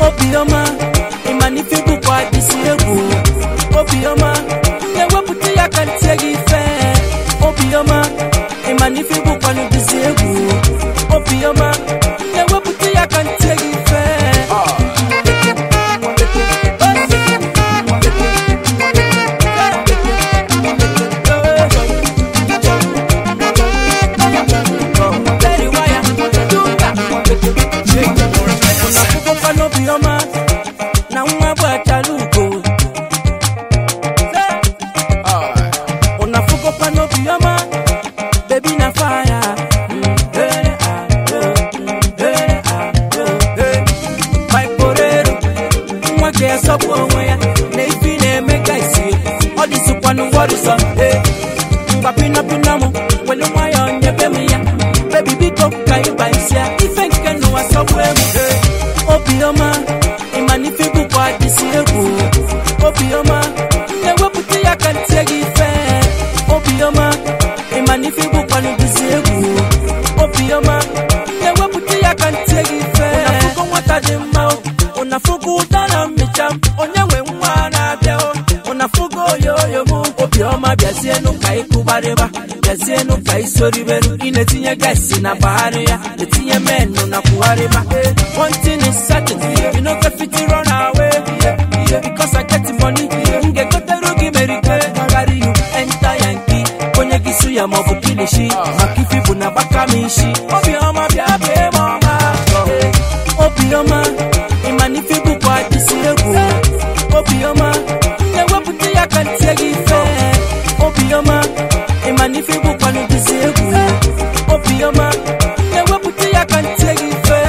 obiọma ịmanife bụkwa isi egwu obiọma na-ewepụta ya ka ntie gị ife obiọma ịmanife bụkwa n'ụdịzi egwu obiọma na-ewepụta ya ka ntie gị ife Ọkụkọ n'obiọma na nwa bụ achala ugo unafugokwa n'obiọma bebi na faya maiporero nwa ga-esọpụ onwe ya na ifi na-eme ka isi ọ dịzikwanụ wọrịsọ ngwa pinapina m welu nwayọ nyebe m ya bebi biko ka ịba isi ya ife nke n'ụwa sọgbu emu obiọma ịmanife bụkwa dịsi egwu obiọma na-ewepụta ya ka ntie gị ife obiọma ịmanife bụkwanụ dịsi egwu obiọma na-ewepụta ya ka ntie gị ife ụnafụgo nwata dị mma o, ụnafụgo ụda na mmecha m, onye nwe nwa na-abịa o. ụnafụgo oyoyo m obiọma bịazienụ ka ịkụgbarịba bịazienụ ka isoriberu ị na-etinye gaisi na bagharị ya etinye menụ na kwugharịba one thing is certain you no go fit run away because I get money m ga-egoteru gị merike carry you enter yankee onye gị su ya maọbụ kilishi maka ifi bụ na gbaka m isi obiọma bịa bee m ọma obiọma ịmanife bụkwa dịsi egwu obiọma na-ewepụta ya ka ntie gị ife obiọma ịmanife bụkwanụ dịsi egwu obiọma na-ewepụta ya ka ntie gị ife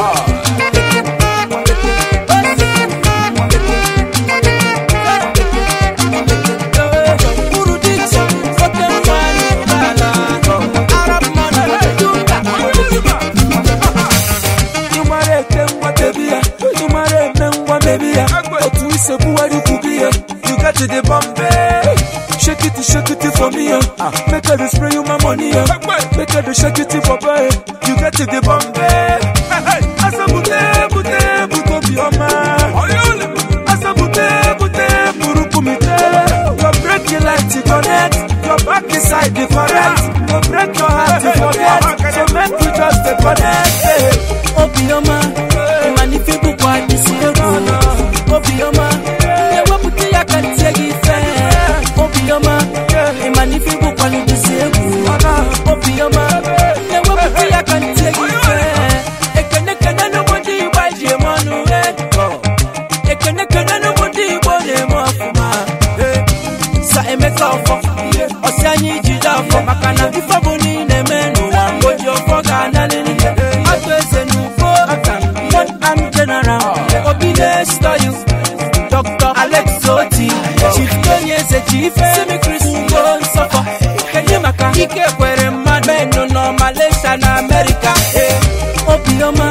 Uru dị iche, oke nwaanyị ụgbọala, Arab mother, Duka. ịmara ete ngwa bebi ya ịmara eme ngwa bebi ya otu ise buwari ukwu gị ya you get to the bombay shake it shake it for me ya make I dey spray you my money ya make I dey shake it for boy you get to the bombay asa bute bute bute obiọma asa bute bute buru kumite your break your light to connect your back inside the correct your break your heart to forget so make we just dey connect. Hey. obiọma ịmanife bụkwa isi egwu obiọma na-ewepụta ya ka ntie gị ife obiọma ịmanife bụkwa isi egwu obiọma na-ewepụta ya ka ntie gị ife ekene kene n'ụmụ ndị igbo ji eme ọnụ eh. ekene kene n'ụmụ ndị igbo na-eme ọfụma eh. sa emeka ọfọ ọsị anyị ijide afọ maka na ife bụ na ị na-eme n'ụwa oji ọfọ ga-analịrị atụ eze n'ufo one arm general obi na-esito you dr alex oti chief tony eze chief semikris ugo nsọfọ kenye maka ike kwere mmadụ menụ nọ malaysia na amerịka eh. obiọma